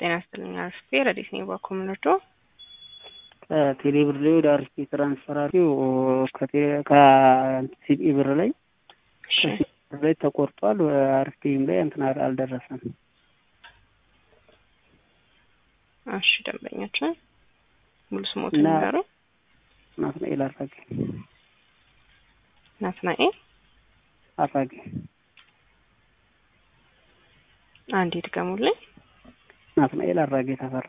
ጤና ይስጥልኝ አርፌ ረዲት ነኝ በኮምነዶ ከቴሌ ብር ላይ ወደ አርፌ ትራንስፈር አድርጌው ከሲቢ ብር ላይ ከሲቢ ብር ላይ ተቆርጧል። አርፌም ላይ እንትን አልደረሰም። እሺ ደንበኛችን ሙሉ ስሞት እና ንገሩ። ናትናኤል አራጌ ናትናኤል አራጌ አንዴ ድገሙልኝ። ናትናኤል አራጌ ተፈራ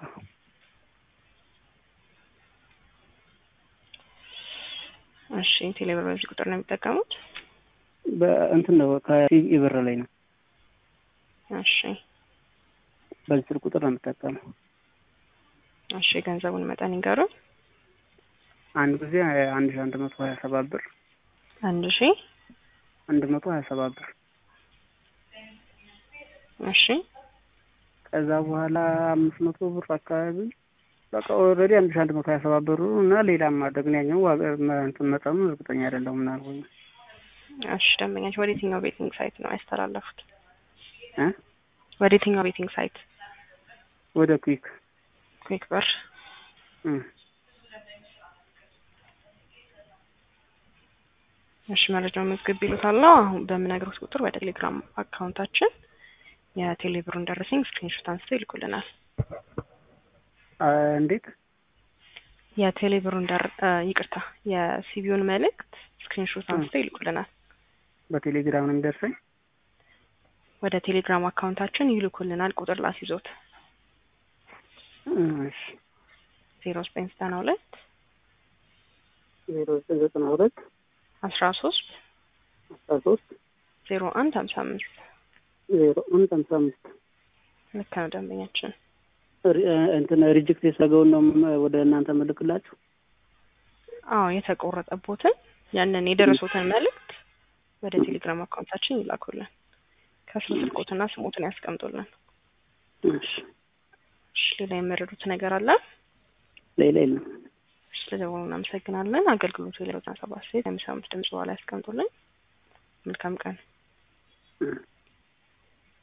እሺ ቴሌብር በዚህ ቁጥር ነው የሚጠቀሙት? በእንትን ነው ከሲቢ ብር ላይ ነው። እሺ በዚህ ስልክ ቁጥር ነው የምጠቀመው። እሺ የገንዘቡን መጠን ይንገሩ። አንድ ጊዜ አንድ ሺ አንድ መቶ ሀያ ሰባት ብር አንድ ሺ አንድ መቶ ሀያ ሰባት ብር እሺ ከዛ በኋላ አምስት መቶ ብር አካባቢ በቃ ኦልሬዲ አንድ ሺ አንድ መቶ ሀያ ሰባት ብሩ እና ሌላም ማድረግ ነው ያኛው ዋጋ እንትን መጠኑ እርግጠኛ አይደለሁም ምናልሆኝ እሺ ደንበኛችን ወደ የትኛው ቤቲንግ ሳይት ነው ያስተላለፉት? እ ወደ የትኛው ቤቲንግ ሳይት? ወደ ኩዊክ ኩዊክ ብር እ እሺ መረጃውን መዝግብ ይሉታል። አሁን በምነግሮት ቁጥር ወደ ቴሌግራም አካውንታችን የቴሌብሩን ደረሰኝ ስክሪንሾት አንስተው ይልኩልናል። አ እንዴት የቴሌብሩን ደር እ ይቅርታ የሲቢውን መልእክት ስክሪንሾት እ አንስተው ይልኩልናል። በቴሌግራም ነው የሚደርሰኝ? ወደ ቴሌግራም አካውንታችን ይልኩልናል። ቁጥር ላስይዞት እ እሺ ዜሮ ዘጠኝ ዘጠና ሁለት ዜሮ ዘጠኝ ዘጠና ሁለት አስራ ሶስት አስራ ሶስት ዜሮ አንድ ሀምሳ አምስት ዜሮ አንድ ሀምሳ አምስት ልክ ነው ደንበኛችን። ሪ- እ እንትን ሪጀክት የሰገውን ነው ም- ወደ እናንተ መልክላችሁ? አዎ የተቆረጠቦትን ያንን የደረሱትን መልእክት ወደ ቴሌግራም አካውንታችን ይላኩልን። ከስር ስልኮትና ስሞትን ያስቀምጡልን። እሺ እሺ ሌላ የመረዱት ነገር አለ? ሌላ የለም። እሺ ስለደወሉ እናመሰግናለን። አገልግሎቱ የሌሎችን ሰባት ሴት የሚሰሙት ድምጽ በኋላ ያስቀምጡልን። መልካም ቀን። እ